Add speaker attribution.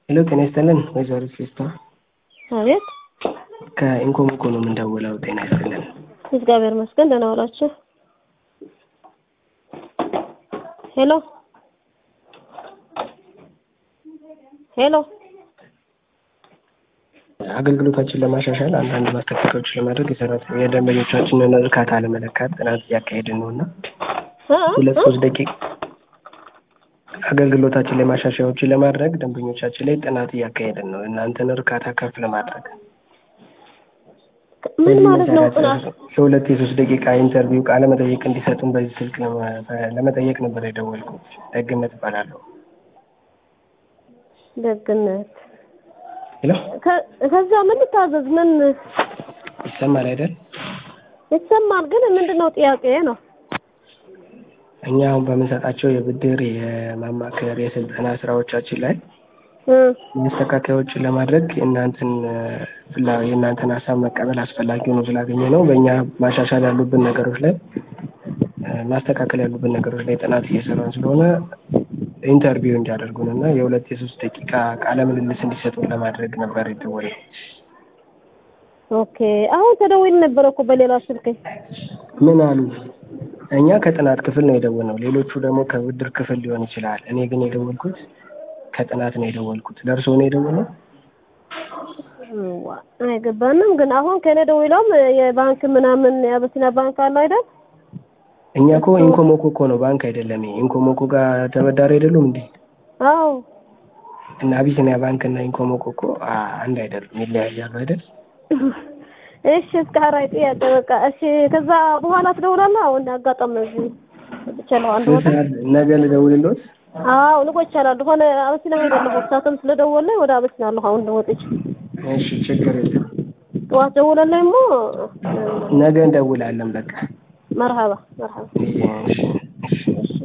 Speaker 1: ሄሎ ጤና ይስጥልን ወይዘሮ ፌስታ
Speaker 2: አቤት
Speaker 1: ከኢንኮም እኮ ነው የምንደውለው። ጤና ይስጥልን።
Speaker 2: እግዚአብሔር ይመስገን ደህና ዋላችሁ? ሄሎ ሄሎ
Speaker 1: አገልግሎታችን ለማሻሻል አንዳንድ ማስተካከያዎች ለማድረግ የሰራተኛ የደንበኞቻችንን እርካታ ለመለካት ጥናት እያካሄድን ነው እና ሁለት ሶስት ደቂቃ አገልግሎታችን ላይ ማሻሻያዎችን ለማድረግ ደንበኞቻችን ላይ ጥናት እያካሄድን ነው። እናንተን እርካታ ከፍ ለማድረግ
Speaker 2: ምን ማለት ነው ጥናት?
Speaker 1: የሁለት የሶስት ደቂቃ ኢንተርቪው ቃለ መጠየቅ እንዲሰጡን በዚህ ስልክ ለመ- ለመጠየቅ ነበር የደወልኩት። ደግነት እባላለሁ።
Speaker 2: ደግነት
Speaker 1: ሄሎ
Speaker 2: ከ- ከዛ ምን ልታዘዝ? ምን
Speaker 1: ይሰማል አይደል?
Speaker 2: ይሰማል፣ ግን ምንድን ነው ጥያቄ ነው።
Speaker 1: እኛ አሁን በምንሰጣቸው የብድር የማማከር የስልጠና ስራዎቻችን ላይ
Speaker 2: እ
Speaker 1: ማስተካከያዎችን ለማድረግ የእናንተን ፍላ የእናንተን ሀሳብ መቀበል አስፈላጊ ሆኖ ስላገኘ ነው። በእኛ ማሻሻል ያሉብን ነገሮች ላይ እ ማስተካከል ያሉብን ነገሮች ላይ ጥናት እየሰራን ስለሆነ ኢንተርቪው እንዲያደርጉን እና የሁለት የሶስት ደቂቃ ቃለ ምልልስ እንዲሰጡን ለማድረግ ነበር የደወልነው።
Speaker 2: ኦኬ አሁን ተደውል ነበረ እኮ በሌላ ስልክ።
Speaker 1: ምን አሉ? እኛ ከጥናት ክፍል ነው የደወልነው። ሌሎቹ ደግሞ ከብድር ክፍል ሊሆን ይችላል። እኔ ግን የደወልኩት ከጥናት ነው የደወልኩት። ለእርስዎ ነው የደወልነው?
Speaker 2: ዋ አይገባንም። ግን አሁን ከኔ ደውለውም የባንክ ምናምን የአበሲና ባንክ አለ አይደል?
Speaker 1: እኛ እኮ ኢንኮሞኮ እኮ ነው ባንክ አይደለም። ይሄ ኢንኮሞኮ ጋር ተበዳሪ አይደሉም እንዴ?
Speaker 2: አዎ
Speaker 1: እና አቢሲኒያ ባንክ እና ኢንኮሞኮ እኮ አ- አንድ አይደሉም፣ ይለያያሉ አይደል?
Speaker 2: እሺ እስከ ሀራይ ጥያቄ በቃ እሺ። ከዛ በኋላ ትደውላለህ? አሁን አጋጣሚ ነው እዚህ ወጥቻለሁ አንድ
Speaker 1: ስንት
Speaker 2: ቦታ።
Speaker 1: ሰዓት ነገ ልደውልልዎት?
Speaker 2: አዎ ልቆ ይቻላል ሆነ አበሲና ሄዳለሁ። ሳትም ስለደወለ ወደ አበሲና አለሁ አሁን ወጥቼ
Speaker 1: እሺ ችግር የለም።
Speaker 2: ጠዋት ደውለልኝ ሞ
Speaker 1: ነገ እንደውላለን በቃ።
Speaker 2: መርሀባ መርሀባ
Speaker 1: እሺ